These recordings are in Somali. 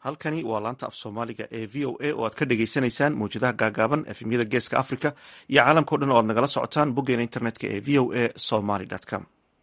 halkani waa laanta af soomaaliga ee v o a oo aad ka dhagaysanaysaan mawjadaha gaagaaban efemyada geeska africa iyo caalamkao dhan oo aad nagala socotaan boggeena internetka ee v o a somaly com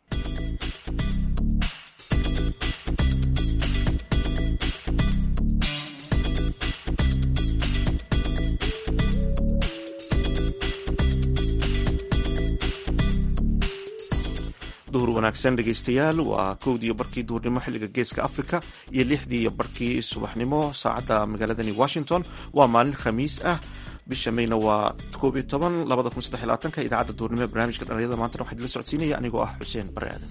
duhur wanaagsan dhegeystayaal waa kowdiiyo barkii duhurnimo xilliga geeska africa iyo lixdii iyo barkii subaxnimo saacadda magaaladani washington waa maalin khamiis ah bisha mayna waa koob iyo toban labada kun saddex labaatanka idaacadda duhurnimo ee barnaamijka dhalinyarada maantana waxaa idila socodsiinaya anigoo ah xuseen bare aadan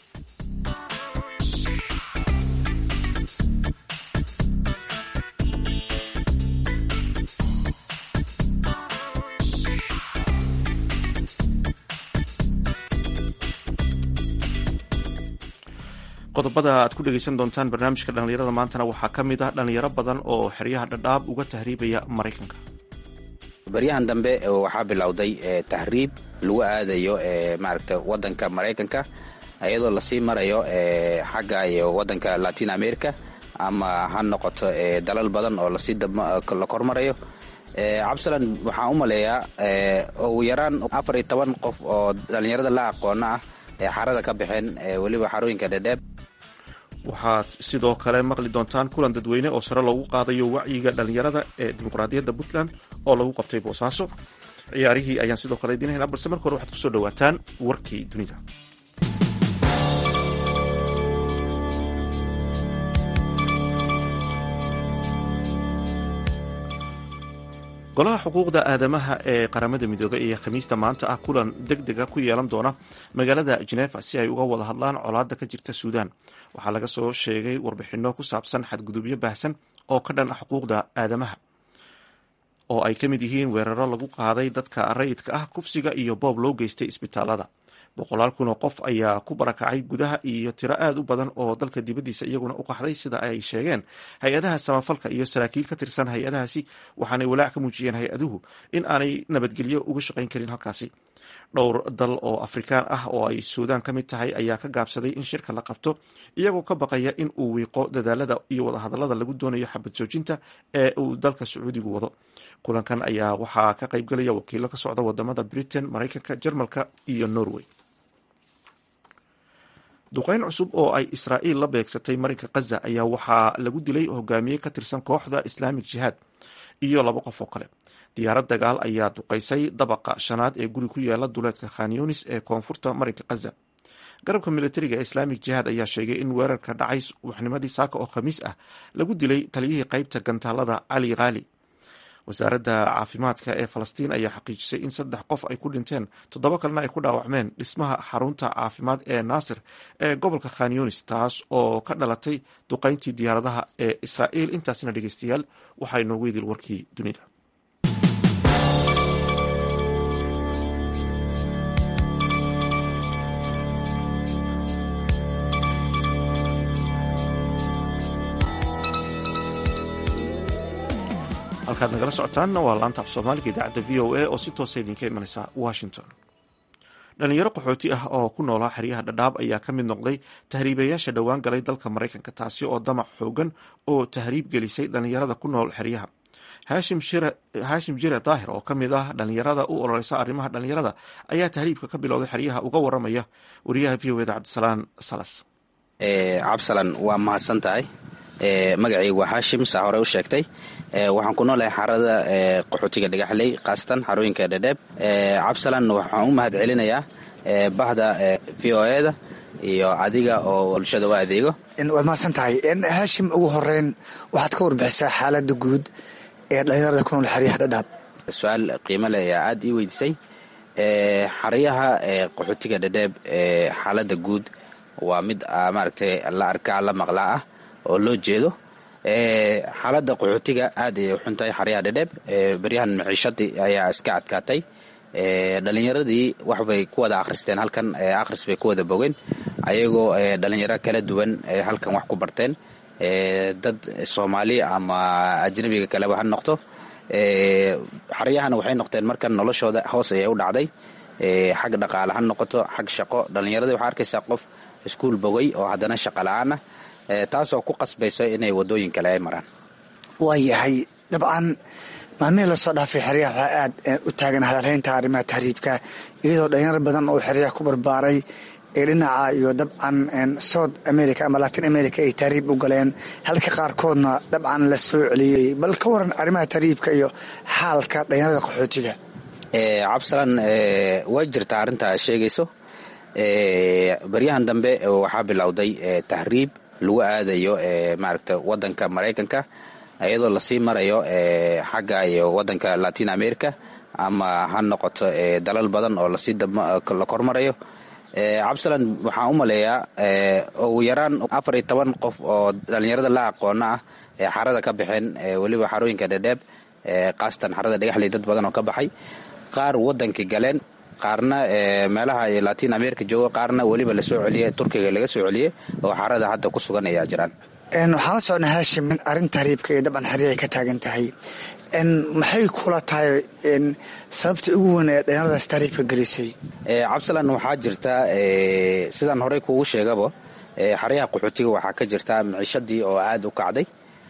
qodobada aad ku dhegeysan doontaan barnaamijka dhallinyarada maantana waxaa ka mid ah dhallinyaro badan oo xeryaha dhadhaab uga tahriibaya maraykanka baryahan dambe waxaa bilowday tahriib lagu aadayo maaragta wadanka maraykanka iyadoo lasii marayo xagga iyo wadanka latin america ama ha noqoto dalal badan oo lasii la kormarayo cabsalan waxaan u maleeyaa ugu yaraan afar iyo toban qof oo dhallinyarada la aqoona ah ee xarada ka baxeen weliba xarooyinka dhedheeb waxaad sidoo kale maqli doontaan kulan dadweyne oo sare loogu qaadayo wacyiga dhallinyarada ee dimuqraadiyadda puntland oo lagu qabtay boosaaso ciyaarihii ayaan sidoo kale idiin haynaa balse marka hore waxaad kusoo dhawaataan warkii dunida golaha xuquuqda aadamaha ee qaramada midoobey ayaa khamiista maanta ah kulan deg dega ku yeelan doona magaalada genefa si ay uga wada hadlaan colaadda ka jirta suudan waxaa laga soo sheegay warbixinno ku saabsan xadgudubyo baahsan oo ka dhan ah xuquuqda aadamaha oo ay ka mid yihiin weeraro lagu qaaday dadka rayidka ah kufsiga iyo boob loo geystay isbitaalada boqolaal kun oo qof ayaa ku barakacay gudaha iyo tiro aad u badan oo dalka dibaddiisa iyaguna u qaxday sida ay sheegeen hay-adaha samafalka iyo saraakiil ka tirsan hay-adahaasi waxaanay walaac ka muujiyeen hay-aduhu in aanay nabadgelyo uga shaqayn karin halkaasi dhowr dal oo afrikaan ah oo ay suudaan ka mid tahay ayaa ka gaabsaday in shirka la qabto iyagoo ka baqaya in uu wiiqo dadaalada iyo wadahadalada lagu doonayo xabad joojinta ee uu dalka sacuudigu wado kulankan ayaa waxaa ka qaybgalaya wakiilo ka socda wadamada britain maraykanka jarmalka iyo norway duqeyn cusub oo ay israa'iil la beegsatay marinka khaza ayaa waxaa lagu dilay hogaamiye ka tirsan kooxda islaamic jihaad iyo laba qof oo kale diyaarad dagaal ayaa duqaysay dabaqa shanaad ee guri ku yaala duleedka khanyunis ee koonfurta marinka khaza garabka militariga ee islaamic jihaad ayaa sheegay in weerarka dhacay subaxnimadii saaka oo khamiis ah lagu dilay taliyihii qeybta gantaalada cali khaali wasaaradda caafimaadka ee falastiin ayaa xaqiijisay in saddex qof ay ku dhinteen toddoba kalena ay ku dhaawacmeen dhismaha xarunta caafimaad ee naasir ee gobolka khanyunis taas oo ka dhalatay duqayntii diyaaradaha ee israa'iil intaasna dhegeystayaal waxaa inoogu idil warkii dunida halkaad nagala socotaanna waa laanta af soomaaliga idaacadda v o a oo si toosa idinka imanaysa washington dhalinyaro qaxooti ah oo ku noolaa xeryaha dhadhaab ayaa ka mid noqday tahriibayaasha dhowaan galay dalka maraykanka taasi oo damac xoogan oo tahriib gelisay dhalinyarada ku nool xeryaha haashim jire daahir oo ka mid ah dhalinyarada u ololeysa arrimaha dhalinyarada ayaa tahriibka ka bilowday xeryaha uga waramaya wariyaha v o eda cabdisalaan salas cabsalan waa mahadsan tahay magacaygu waa haashim saa hore u sheegtay waxaan ku noolahay xarada qaxootiga dhagaxley khaasatan xarooyinka dhedheeb cabsalan waxaan u mahad celinayaa bahda v o eda iyo adiga oo bulshada u adeego waad mahadsan tahay haashim ugu horeyn waxaad ka warbixisaa xaalada guud ee dhalinyarada ku nool xeryaha dhadhaab su-aal qiimo leh ayaa aada ii weydiisay xaryaha qaxootiga dhedheeb xaalada guud waa mid maaragtay la arkaa la maqlaa ah oo loo jeedo xaaladda qaxootiga aad ayay u xuntahay xaryaha dhedheeb beryahan maciishadii ayaa iska adkaatay dhalinyaradii waxbay ku wada akhristeen halkan akhris bay ku wada bogeen ayagoo dhalinyaro kala duwan halkan wax ku barteen dad soomaali ama ajnabiga kaleba ha noqto xaryahana waxay noqdeen markan noloshooda hoos ayay u dhacday xag dhaqaale ha noqoto xag shaqo dhalinyaradii waxaa arkaysaa qof iskuul bogay oo haddana shaqa la-aan ah taasoo ku qasbayso inay wadooyin kale ay maraan waa yahay dabcan maalmihii lasoo dhaafay xeryaha waxaa aad u taagan hadalhaynta arrimaha tahriibka iyadoo dhalinyaro badan oo xeryaha ku barbaaray ee dhinaca iyo dabcan south america ama latin america ay tahriib u galeen halka qaarkoodna dabcan la soo celiyey bal ka waran arrimaha tahriibka iyo xaalka dhalinyarada qaxootiga cabsalan way jirtaa arrintaa sheegayso baryahan dambe waxaa bilowday tahriib lagu aadayo maaragta wadanka maraykanka iyadoo lasii marayo xagga iyo wadanka latin america ama ha noqoto dalal badan oo lasii la kormarayo cabsalan waxaan u maleeyaa ugu yaraan afar iyo toban qof oo dhallinyarada la aqoona ah ee xarada ka baxeen weliba xarooyinka dhedheeb kaasatan xarada dhagaxley dad badan oo ka baxay qaar wadankii galeen qaarna meelaha latin america jooga qaarna weliba lasoo celiyey turkiga laga soo celiyey oo xarada hadda ku sugan ayaa jiraan waxaan la socnaa haashim in arrin tahriibka iyo dabcan xerya ay ka taagan tahay maxay kula tahay sababta ugu weyn ee dhalinyaradaas tahriibka gelisay cabsalan waxaa jirta sidaan horey kuugu sheegaba xaryaha qaxootiga waxaa ka jirta miciishadii oo aada u kacday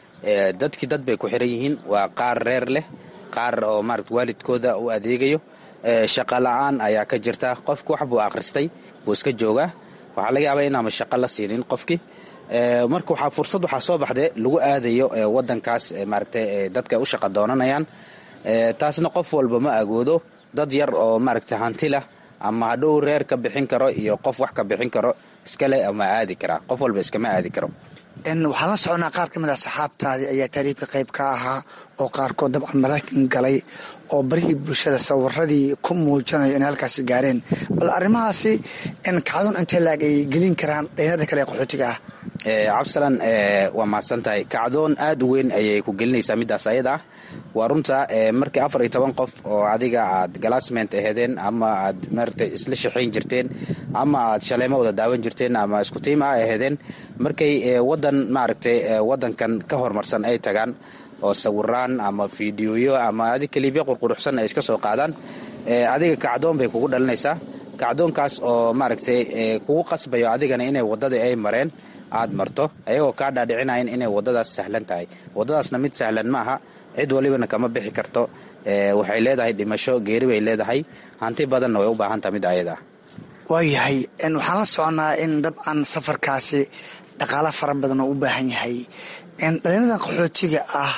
dadkii dad bay ku xiran yihiin waa qaar reer leh qaar oo maarata waalidkooda u adeegayo shaqa la-aan ayaa ka jirta qofki wax buu akhristay buu iska joogaa waxaa laga yaabaa inaama shaqo la siinin qofkii marka waxaa fursad waxaa soo baxde lagu aadayo wadankaas maaragta dadka u shaqa doonanayaan taasna qof walba ma agoodo dad yar oo maaragta hanti lah ama hadhow reer ka bixin karo iyo qof wax ka bixin karo iskale ma aadi karaa qof walba iskama aadi karo waxaan la soconaa qaar ka mid ah saxaabtaadii ayaa tahriibka qayb ka ahaa oo qaarkood dabcan maraykan galay oo barihii bulshada sawiradii ku muujinayo inay halkaasi gaareen bal arrimahaasi kacdon intee laag ay gelin karaan dhalinyarada kale ee qaxootiga ah cabsalan waa mahadsan tahay kacdoon aad u weyn ayay ku gelinaysaa midaas ayada ah waa runta markii afar iyo toban qof oo adiga aad galaasment aheedeen ama aad maarata isla shaqayn jirteen ama aad shaleemo wada daawan jirteen ama isku tiima a aheedeen markay wadan maaragtay wadankan ka horumarsan ay tagaan oo sawiraan ama fiidiyoyo ama adig kaliibyo qurquruxsan ay iska soo qaadaan adiga kacdoon bay kugu dhalinaysaa kacdoonkaas oo maaragtay kugu qasbayo adigana inay wadadii ay mareen aad marto ayagoo kaa dhaadhicinayan inay wadadaas sahlan tahay wadadaasna mid sahlan ma aha cid walibana kama bixi karto waxay leedahay dhimasho geeri bay leedahay hanti badanna way u baahan taha mid ayada ah waayahay waxaan la soconaa in dabcan safarkaasi dhaqaalo fara badan oo u baahan yahay dhalinyaradan qaxootiga ah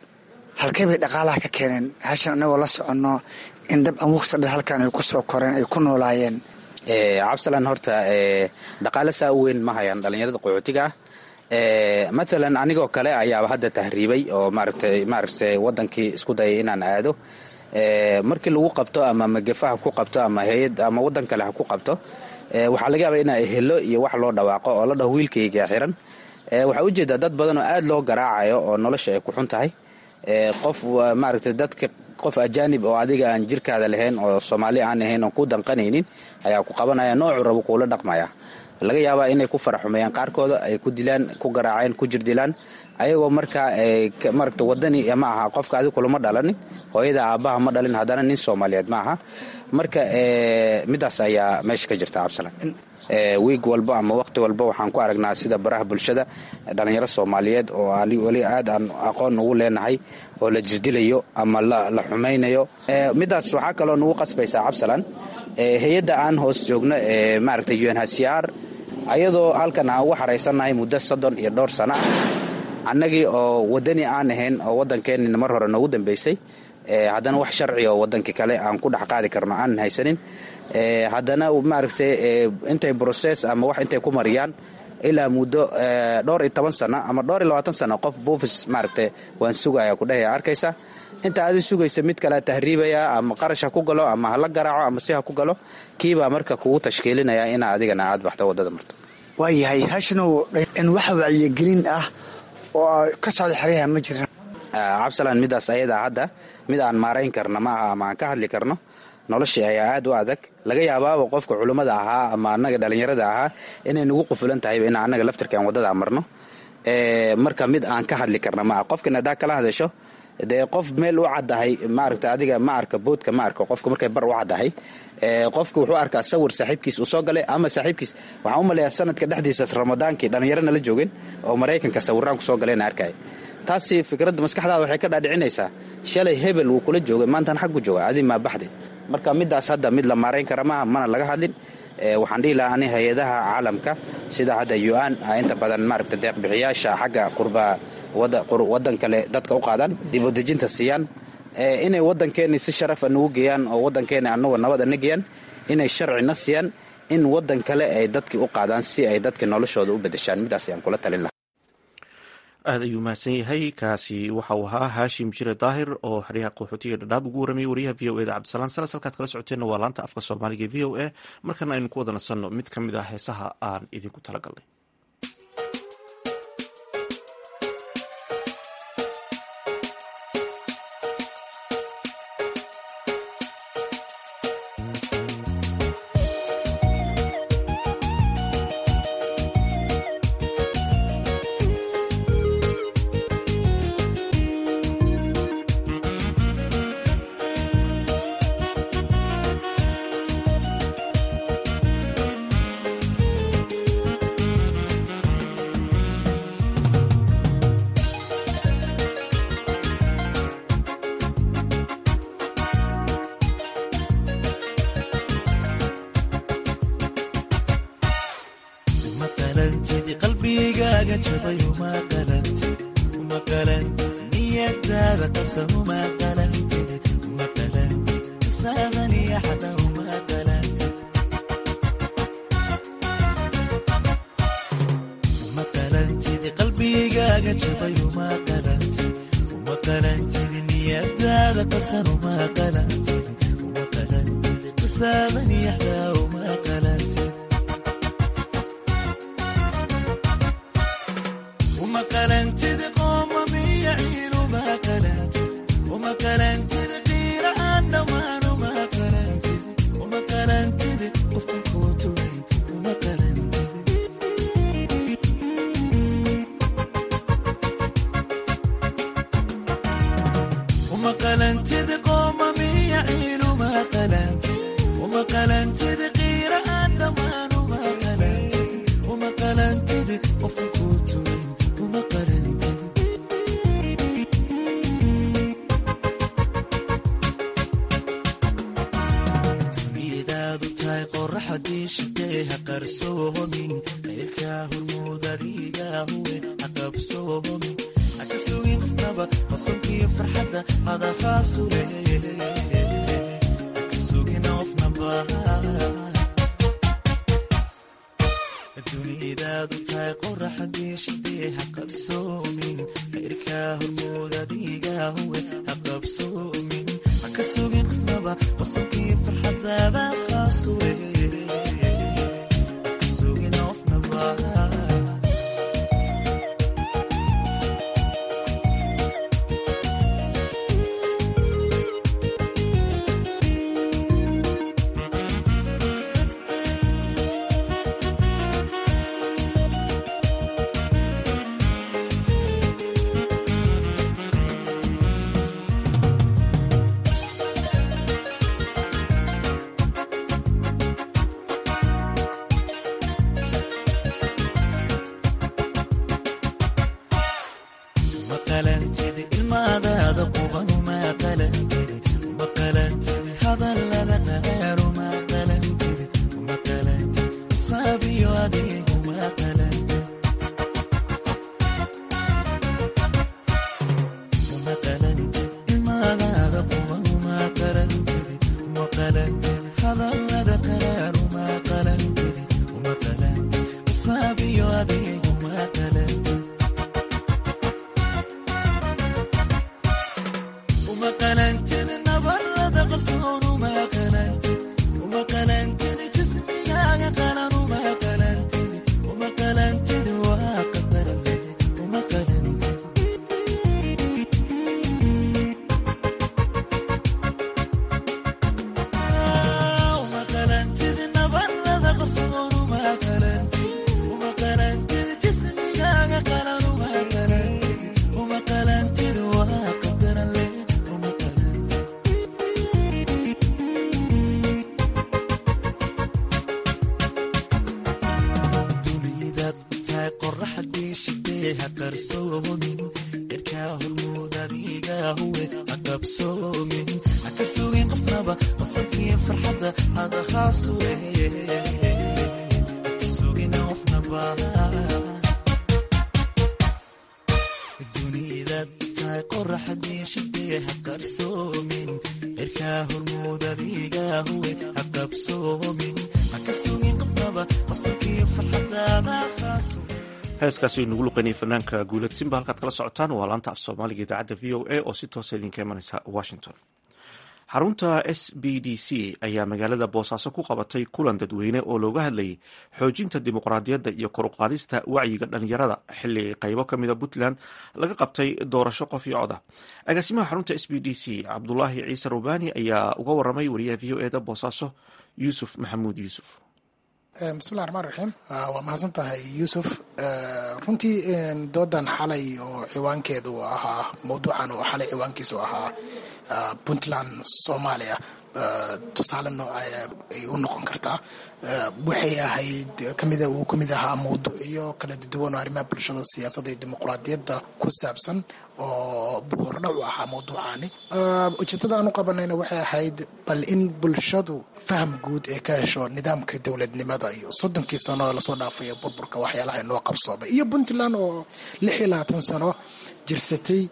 halkey bay dhaqaalaha ka keeneen hashan anagoo la soconno in dabcan waqti dher halkan ay ku soo koreen ay ku noolaayeen cabsalan horta dhaqaale saa u weyn ma hayaan dhallinyarada qaxootiga ah maalan anigoo kale ayaaba hadda tahriibay oo maaragtay maaragtay wadankii isku dayay inaan aado markii lagu qabto ama magafa ha ku qabto ama hay-ad ama wadan kale ha ku qabto waxaa laga yaaba inaa helo iyo wax loo dhawaaqo oo la dhaho wiilkayga xiran waxaa ujeedaa dad badan oo aad loo garaacayo oo nolosha ay ku xun tahay qof maaragtay dadka qof ajaanib oo adiga aan jirkaada lahayn oo soomaali aan ahayn oon ku danqanaynin ayaa ku qabanaya noocu rabo kuula dhaqmaya laga yaabaa inay ku faraxumeeyaan qaarkooda ay ku dilaan ku garaaceen ku jirdilaan ayagoo markaa marata wadani ma aha qofka adig kulama dhalanin hooyada aabbaha ma dhalin haddana nin soomaaliyeed ma aha marka midaas ayaa meesha ka jirta cabsalan wiig walba ama waqti walba waxaan ku aragnaa sida baraha bulshada dhalinyaro soomaaliyeed oo weli aad aan aqoon ugu leenahay oo la jirdilayo ama la xumaynayo midaas waxaa kaloo nagu qasbaysaa cabsalan hay-adda aan hoos joogno ee maaragta unhcr ayadoo halkan aan ugu xaraysannahay muddo soddon iyo dhowr sana annagii oo wadani aan ahayn oo waddankeenina mar hore noogu dambaysay haddana wax sharci oo waddankii kale aan ku dhex qaadi karno aanan haysanin haddana maaragtay intay broses ama wax intay ku mariyaan ilaa muddo dhowr iyo toban sano ama dhowr iyo labaatan sano qof buufis maaragtay waan sugaya kudhehaya arkaysa inta adi sugaysa mid kale tahriibaya ama qarash ha ku galo ama hala garaaco ama si ha ku galo kiibaa marka kugu tashkiilinaya inaa adigana aad baxto wadada marto waayahay hashanow waxa wacyigelin ah oo ka socda xeryaha ma jiran cabsalan midaas ayadaa hadda mid aan maarayn karno ma aha ama aan ka hadli karno noloshii ayaa aad u adag laga yaabaaba qofka culummada ahaa ama annaga dhallinyarada ahaa inay nagu qufulan tahayba in annaga laftirkaan waddadaa marno marka mid aan ka hadli karna ma aha qofkan haddaa kala hadasho dee qof meel u caddahay maaragta adiga ma arka boodka ma arka qofka markay bar u caddahay qofka wuxuu arkaa sawir saaxiibkiis uu soo galay ama saaxiibkiis waxaan u maleeyaa sanadka dhexdiisa ramadaankii dhallinyarana la joogeen oo maraykanka sawiraan ku soo galeen arkay taasi fikradda maskaxdaada waxay ka dhaadhicinaysaa shalay hebel wuu kula joogay maantan xaggu jooga adi maa baxdid marka middaas hadda mid la maarayn kara maaha mana laga hadlin waxaan dhihi lahaa ani hay-adaha caalamka sida hadda u-an inta badan maaragta deeqbixiyaasha xagga qurba waddan kale dadka u qaadaan dibudejinta siiyaan inay waddankeeni si sharafa nagu geeyaan oo waddankeeni anagoo nabad ana geeyaan inay sharcina siiyaan in waddan kale ay dadkii u qaadaan si ay dadka noloshooda u bedeshaan midaas ayaan kula talin lahaa aad ayuu mahadsan yahay kaasi waxa uu ahaa haashim jire daahir oo xeryaha qaxootiga dhadhaab ugu waramayay wariyaha v o eda cabdisalaan salas halkaad kala socoteenna waa laanta afka soomaaliga v o a markana aynu ku wada nasanno mid ka mid ah heesaha aan idinku talagalnay xilkaa hormuud adiga huwe haqabsoomin haka sugin qofnaba qosabkiyo farxadda hadahaasuwe haka sugin qofnaba dunida tahay qoraxdii shidee haqarsoomin xilkaa hormuud adiga huwe haqabsoomin haka sugin qofnaba qosabkiyo farxadda hadahaasuwe heeskaasi nagu luqanayay fanaanka guulad simba halkaad kala socotaan waa laanta af soomaaliga idaacadda v o a oo si toosa idinka imanaysa washington xarunta s b d c ayaa magaalada boosaaso ku qabatay kulan dadweyne oo looga hadlayay xoojinta dimuqraadiyadda iyo koruqaadista wacyiga dhalinyarada xili qaybo ka mida puntland laga qabtay doorasho qof iyo cod ah agaasimaha xarunta s b d c cabdulaahi ciise rubani ayaa uga waramay wariyaha v o eda boosaaso yuusuf maxamuud yuusuf bismillahi raxmaan raxiim waa mahadsan tahay yuusuf runtii doodan xalay oo ciwaankeedu ahaa mawduucan oo xalay ciwaankiisu ahaa puntland soomaaliya tusaale nooca ay u noqon kartaa waxay ahayd kamida uu kamid ahaa mawduucyo kala duwan oo arrimaha bulshada siyaasadda iyo dimuqraadiyadda ku saabsan oo buhordhac u ahaa mawduucaani ujeedada aan u qabanayna waxay ahayd bal in bulshadu faham guud ee ka hesho nidaamka dowladnimada iyo soddonkii sano oo lasoo dhaafaya burburka waxyaalaha inoo qabsoomay iyo puntland oo lix iyo labaatan sano jirsatay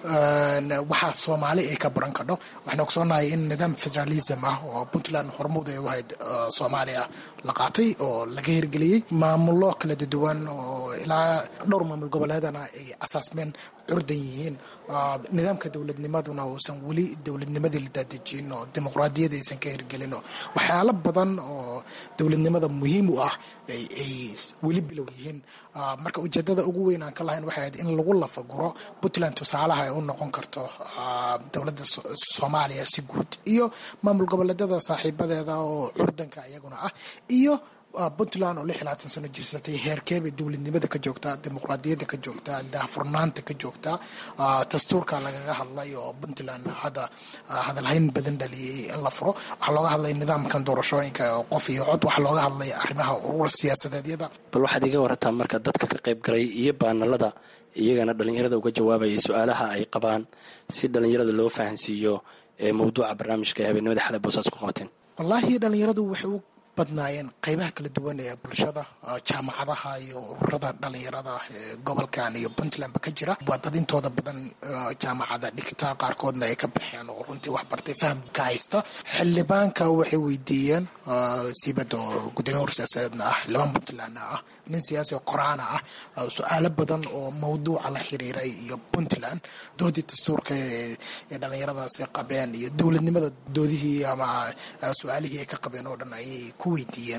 waxaa soomaali ay ka baran kadho waxaan ogsoonahay in nidaam federalism ah oo puntland hormuud ay u ahayd soomaaliya la qaatay oo laga hirgeliyey maamulo kala duwan oo ilaa dhowr maamul goboleedana ay asaasmeen curdan yihiin nidaamka dowladnimaduna uusan weli dowladnimadii la daadejin oo dimuqraadiyad aysan ka hirgelin oo waxyaalo badan oo dowladnimada muhiim u ah ay weli bilow yihiin marka ujeedada ugu weyn aan ka lahayn waxay ahayd in lagu lafaguro puntland tusaalaha ay u noqon karto dowladda soomaaliya si guud iyo maamul goboleedyada saaxiibadeeda oo curdanka iyaguna ah iyo puntland oo lix iyo labaatan sano jirsatay heerkeebay dowladnimada ka joogtaa dimuqraadiyadda ka joogtaa daahfurnaanta ka joogtaa dastuurka lagaga hadlay oo puntland hadda hadalhayn badan dhaliyay in la furo waxaa looga hadlay nidaamkan doorashooyinka oo qof iyo cod waxaa looga hadlay arrimaha urur siyaasadeedyada bal waxaad iga warataa marka dadka ka qayb galay iyo baanalada iyagana dhalinyarada uga jawaabayay su-aalaha ay qabaan si dhalinyarada loo fahansiiyo mawduuca barnaamijka ee habeenimada xalay boosaas ku qabateen wallaahi dhalinyaradu waxay u badnaayeen qeybaha kala duwan ee bulshada jaamacadaha iyo ururada dhalinyarada gobolkan iyo puntlandba ka jira waa dad intooda badan jaamacada dhigta qaarkoodna ay ka baxeen oo runtii wax bartay faham ka haysta xildhibaanka waxay weydiiyeen siibada oo gudoomiye hor siyaasadeedna ah xildhibaan puntlandna ah nin siyaasi oo qoraana ah su-aalo badan oo mawduuca la xiriiray iyo puntland doodii dastuurka ee dhalinyaradaasi qabeen iyo dowladnimada doodihii ama su-aalihii ay ka qabeen oo dhan ayay weydiiyeen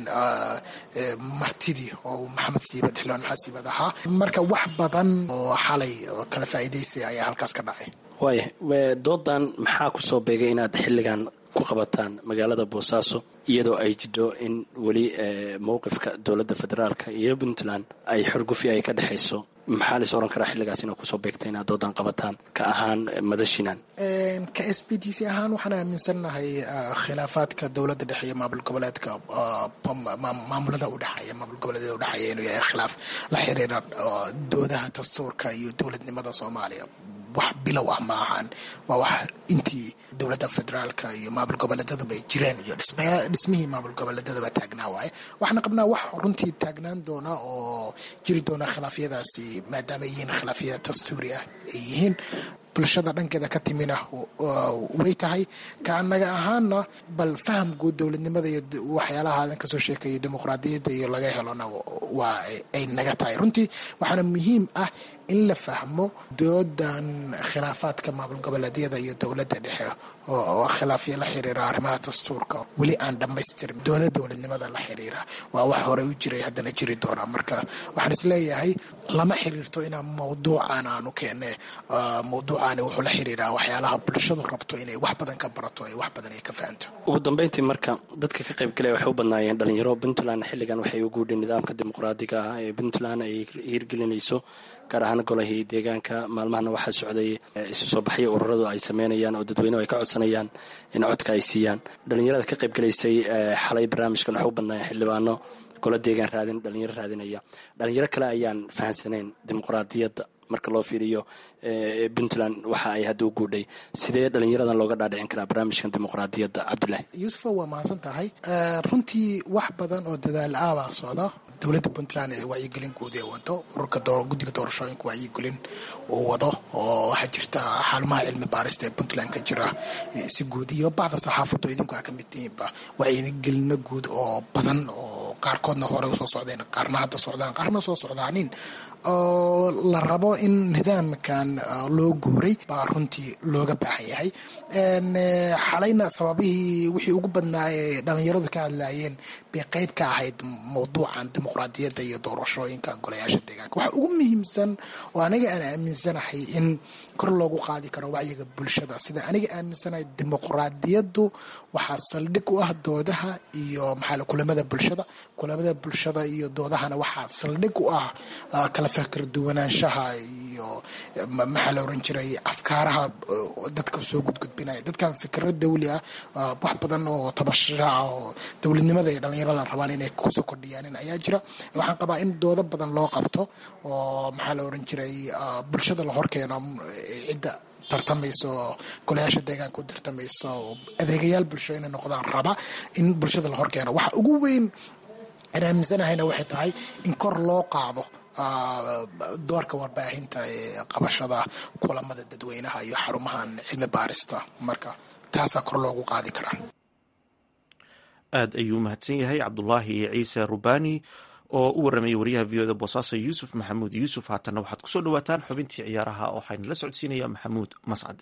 martidii oo maxamed siibad xildhibaan maxamed siibad ahaa marka wax badan oo xalay kala faa'iidaysay ayaa halkaas ka dhacay waaya doodan maxaa kusoo beegay inaad xilligan ku qabataan magaalada boosaaso iyadoo ay jidho in weli mowqifka dowladda federaalka iyo puntland ay xorgufi ay ka dhexayso maxaa lais oran karaa xilligaas inaa kusoo beegtay inaad doodan qabataan ka ahaan madashinan ka s b d c ahaan waxaan aaminsannahay khilaafaadka dowladda dhexe iyo maamul goboleedka maamulada udhexeeya maamul goboleedyada udhexeeya inuu yahay khilaaf la xiriira doodaha dastuurka iyo dowladnimada soomaaliya wax bilow ah ma ahaan waa wax intii dowladda federaalka iyo maamul goboleedaduba ay jireen iyo dhismihii maamul goboleedadaba taagnaa waaye waxaana qabnaa wax runtii taagnaan doona oo jiri doona khilaafyadaasi maadaama ay yihiin khilaafyada dastuuri ah ay yihiin bulshada dhankeeda ka timina way tahay ka anaga ahaana bal faham guud dowladnimada iyo waxyaalaha adan kasoo sheekaya dimuqraadiyadda iyo laga helona waa ay naga tahay runtii waxaana muhiim ah in la fahmo doodan khilaafaadka maamul goboleedyada iyo dowladda dhexe oo khilaafyo la xiriira arrimaha dastuurka weli aan dhammaystirin dooda dowladnimada la xiriira waa wax horey u jiray haddana jiri doonaa marka waxaan isleeyahay lama xiriirto inaan mawduucan aanu keene mawduucani wuxuu la xiriiraa waxyaalaha bulshadu rabto inay wax badan ka barato ay wax badan ay ka fahanto ugu dambeyntii marka dadka ka qayb galaya waxay u badnaayeen dhalinyaro puntland xilligan waxay u guudheen nidaamka dimuqraadiga ah ee puntland ay hirgelinayso gaar ahaan golahii deegaanka maalmahana waxaa socday isu soo baxyo ururadu ay sameynayaan oo dadweynehu ay ka codsanayaan in codka ay siiyaan dhalinyarada ka qayb galaysay xalay barnaamijkan waxay u badnaayeen xildhibaano golo deegaan raadin dhalinyaro raadinaya dhalinyaro kale ayaan fahansaneyn dimuqraadiyadda marka loo fiiriyo puntland waxa ay hadda u guudhay sidee dhalinyaradan looga dhaadhicin karaa barnaamijkan dimuqraadiyadda cabdulaahi yuusufa waa mahadsan tahay runtii wax badan oo dadaal ah baa socda dowladda puntland ee wacyigelin guud ee wado ururka guddiga doorashooyinka wacyigelin uu wado oo waxaa jirta xalumaha cilmi baarista ee puntland ka jira si guud iyo bacda saxaafaddu idinku aa ka mid tihiinba wacyigelino guud oo badan oo qaarkoodna hore usoo socdeen qaarna hadda socdaan qaarna soo socdaanin oo la rabo in nidaamkan loo guuray baa runtii looga baahan yahay xalayna sababihii wixii ugu badnaa ee dhalinyaradu ka hadlayeen bay qeyb ka ahayd mawduucan dimuqraadiyadda iyo doorashooyinka golayaasha deegaanka waxa ugu muhiimsan oo aniga aan aaminsanahay in kor loogu qaadi karo wacyiga bulshada sida aniga aaminsanahay dimuqraadiyaddu waxaa saldhig u ah doodaha iyo maxaa kulamada bulshada kulamada bulshada iyo doodahana waxaa saldhig u ah kala fikir duwanaanshaha iyo maxaa la oran jiray afkaaraha dadka soo gudgudbinaya dadkan fikiro dawli ah wax badan oo tabashira ah oo dowladnimada ay dhalinyarada rabaan inay kusoo kordhiyaanin ayaa jira waxaan qabaa in doodo badan loo qabto oo maxaa la oran jiray bulshada la horkeeno cidda tartamayso golayaasha deegaanka u tartamayso adeegayaal bulsho inay noqdaan raba in bulshada la horkeeno waxa ugu weyn aan aaminsanahayna waxay tahay in kor loo qaado doorka warbaahinta ee qabashada kulamada dadweynaha iyo xarumahan cilmi baarista marka taasaa kor loogu qaadi karaa aad ayuu mahadsan yahay cabdulaahi ciise rubani oo u warramayay wariyaha v o da boosaaso yuusuf maxamuud yuusuf haatanna waxaad kusoo dhawaataan xubintii ciyaaraha waxayna la socodsiinaya maxamuud mascade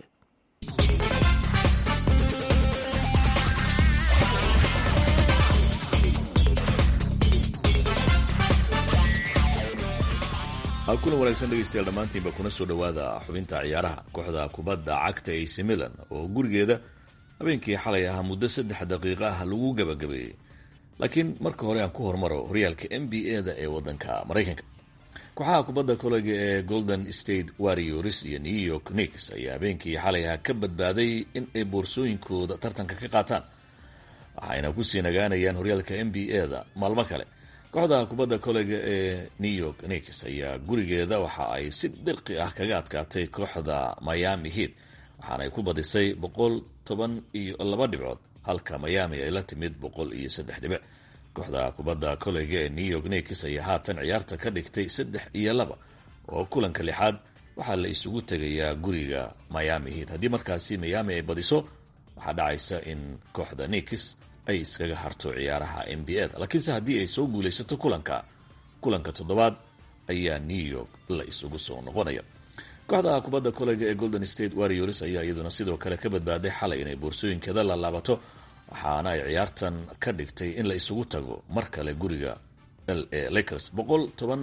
kuna wanaagsan dhegeystayaal dhammaantiinba kuna soo dhowaada xubinta ciyaaraha kooxda kubadda cagta ac milan oo gurigeeda habeenkii xalay ahaa muddo saddex daqiiqo ah lagu gabagabeeyey laakiin marka hore aan ku hormaro horyaalka n b a da ee wadanka maraykanka kooxaha kubadda koleyga ee golden state warriors iyo new york nix ayaa habeenkii xalay ahaa ka badbaaday in ay boorsooyinkooda tartanka ka qaataan waxayna kusii nagaanayaan horyaalka n b a da maalmo kale kooxda kubadda koleyga ee new york nix ayaa gurigeeda waxa ay si dirqi ah kaga adkaatay kooxda miami heat waxaana ay ku badisay boqol toban iyo laba dhibcood halka miami ay la timid boqol iyo saddex dhibic kooxda kubadda koleyga ee new york nix ayaa haatan ciyaarta ka dhigtay saddex iyo laba oo kulanka lixaad waxaa la isugu tegayaa guriga miami heat haddii markaasi miami ay badiso waxaa dhacaysa in kooxda nix ay iskaga harto ciyaaraha n b a da laakiinse haddii ay soo guulaysato kulanka kulanka toddobaad ayaa new york la isugu soo noqonaya kooxda kubadda koleyga ee golden state warriors ayaa iyaduna sidoo kale ka badbaaday xalay inay boorsooyinkeeda la laabato waxaana ay ciyaartan ka dhigtay in la isugu tago mar kale guriga l a lakers boqol toban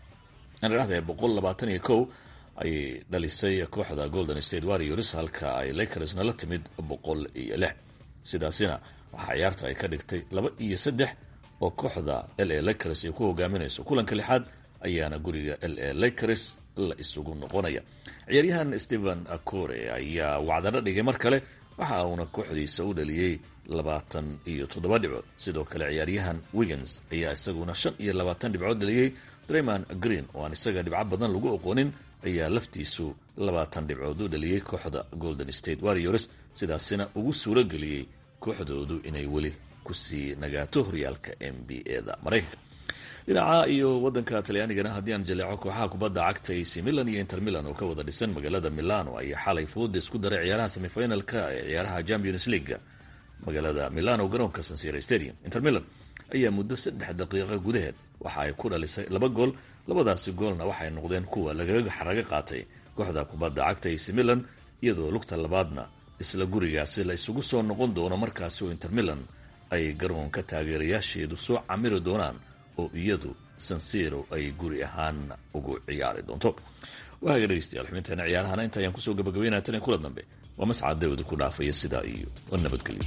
dhahda boqol labaatan iyo kow ayay dhalisay kooxda golden state warriors halka ay lakersna la timid boqol iyo lix sidaasina waxaa ciyaarta ay ka dhigtay laba iyo saddex oo kooxda l a lakers ay ku hogaaminayso kulanka lixaad ayaana guriga l a lakers la isugu noqonaya ciyaaryahan stephen acore ayaa wacdano dhigay mar kale waxa uuna kooxdiisa u dhaliyey labaatan iyo toddoba dhibcood sidoo kale ciyaaryahan wiggins ayaa isaguna shan iyo labaatan dhibcood dhaliyey draymond green oo aan isaga dhibco badan lagu oqoonin ayaa laftiisu labaatan dhibcood u dhaliyey kooxda golden state warriors sidaasina ugu suuro geliyey kooxdoodu inay weli kusii nagaato horyaalka n b a da maraykanka dhinaca iyo wadanka talyaanigana haddii aan jaleeco kooxaha kubadda cagta ac milan iyo inter milan oo ka wada dhisan magaalada milano ayaa xalay fooda isku daray ciyaaraha semifinalka ee ciyaaraha champions leaga magaalada milano garoonka sansira stadium inter milan ayaa muddo saddex daqiiqa gudaheed waxa ay ku dhalisay laba gool labadaasi goolna waxay noqdeen kuwa lagaga xaraga qaatay kooxda kubadda cagta ac milan iyadoo lugta labaadna isla gurigaasi la isugu soo noqon doono markaasi oo inter milan ay garoonka taageerayaasheedu soo camiri doonaan oo iyadu sansiro ay guri ahaan ugu ciyaari doonto waaga dhegeystayaal xubinteena ciyaarahana inta ayaan kusoo gabagabeynaya tan kula dambe waa mascad dawda ku dhaafaya sidaa iyo nabadgelyo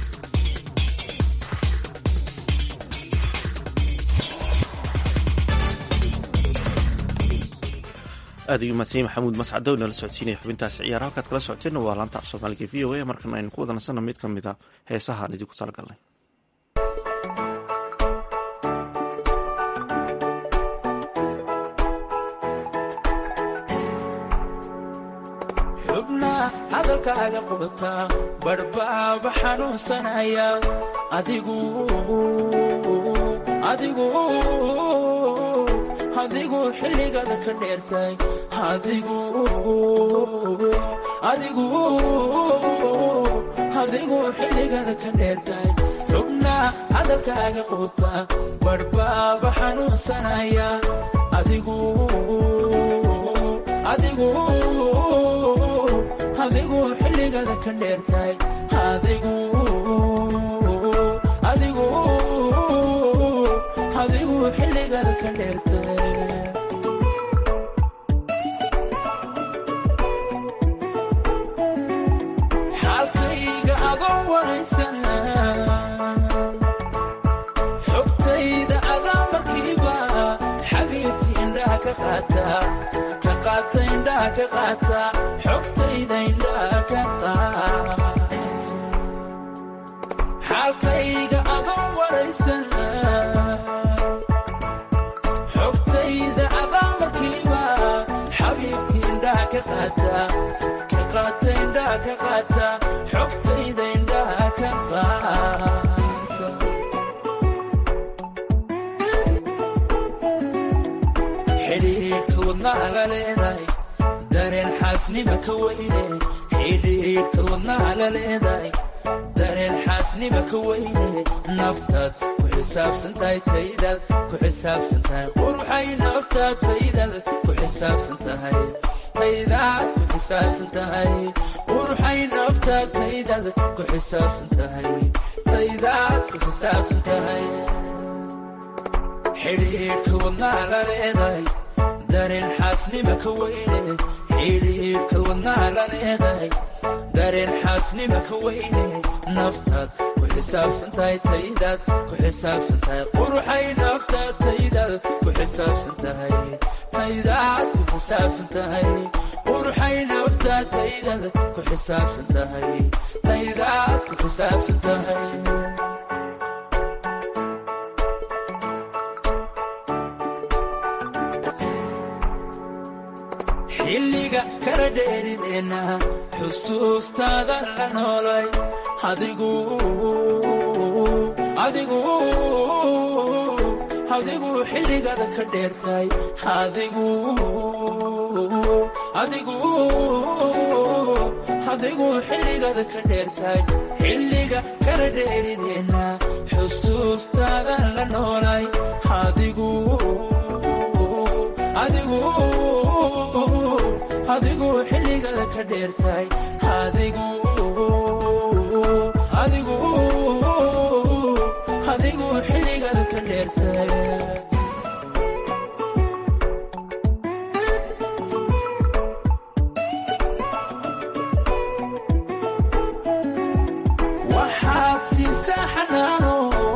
aad ayuu mahadsan maxamuud mascadow nala socodsiinaya xubintaasi ciyaar halkaad kala socoteenna waa laanta af soomaaliga v o a markan aynu ku wada nasanno mid ka mid a heesaha aan idinku talagalnay hadalkaaga qubataa badhbaaba xanuunsanaya adigu adigu adigu xilligada ka dheertay adigu adigu adigu xilligada ka dheertay xubnaa hadalkaaga qubataa badhbaaba xanuunsanaya adigu adigu adigu xilligada ka dheertay adigu adigu adigu xilligada ka dheertay xaalkayga adoo waraysan xogtayda adaa markiiba xabiibti indhaha ka qaata ka qaata indhaha ka qaata xogtayda indhaha ka qaata xaalkayga adoo waraysan xogtayda adaa markiiba xabiibti indhaha ka qaata ka qaata indhaha ka qaata xogtayda indhaha ka qaata xidhiidhka wadnaha la leedahay dareen xaasnima ka weyne xidhiidhka wadnaha la leedahay dareen xaasnima ka weyne naftaad ku xisaabsan tahay taydaad ku xisaabsan tahay quruxay naftaad taydaad ku xisaabsan tahay taydaad ku xisaabsan tahay quruxay naftaad taydaad ku xisaabsan tahay taydaad ku xisaabsan tahay xidhiidhka wadnaha la leedahay dareen xaasnima ka weyne xidhiidhka wadnaha la leedahay dareen xaasnima ka weyne naftaad ku xisaabsan tahay taydaad ku xisaabsan tahay quruxay naftaad taydaad ku xisaabsan tahay taydaad ku xisaabsan tahay quruxay naftaad taydaad ku xisaabsan tahay taydaad ku xisaabsan tahay xilliga kala dheerideenna xusuustaada la noolay adigu adigu adigu xilligada ka dheertay adigu adigu adigu xilligada ka dheertay xilliga kala dheerideenna xusuustaada la noolay adigu adigu adigu xilligada ka dheertay adigu adigu adigu xilligada ka dheertay waxaad siisaa xanaano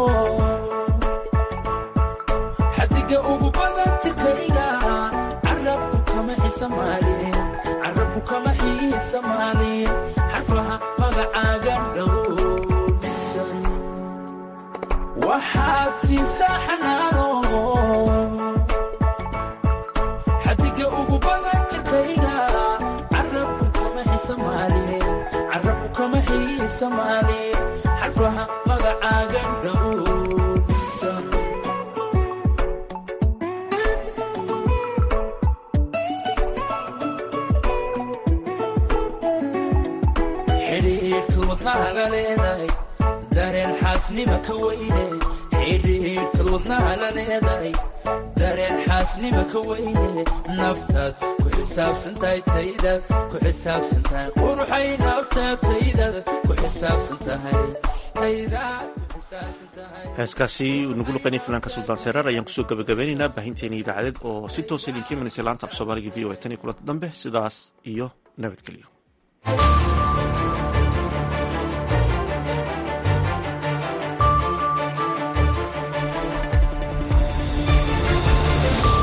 xadiga ugu badan jirkayga carabku kama xisamaalin carabku kama xiisamaalin xarfaha magacaaga dhowrsan waxaad siisaa xanaano xadiga ugu badan jirkayga carabku kama xisamaalin carabku kama xiisamaalin xarfaha magacaaga dhowrsan xidhiidhka wadnaha la leedahay dareen xaasnima ka weyne xidhiidhka wadnaha la leedahay dareen xaasnima ka weyne naftaad ku xisaabsan tahay taydaad ku xisaabsan tahay quruxay naftaad taydaad ku xisaabsan tahay taydaad ku xisaabsan tahay heeskaasi uu nagu luqaynay fanaanka suldaan seeraar ayaan kusoo gabagabeynaynaa baahinteena idaacadeed oo si toosa idinka imanaysa laanta af soomaaliga v o a tan iyo kulanta dambe sidaas iyo nabadgelyo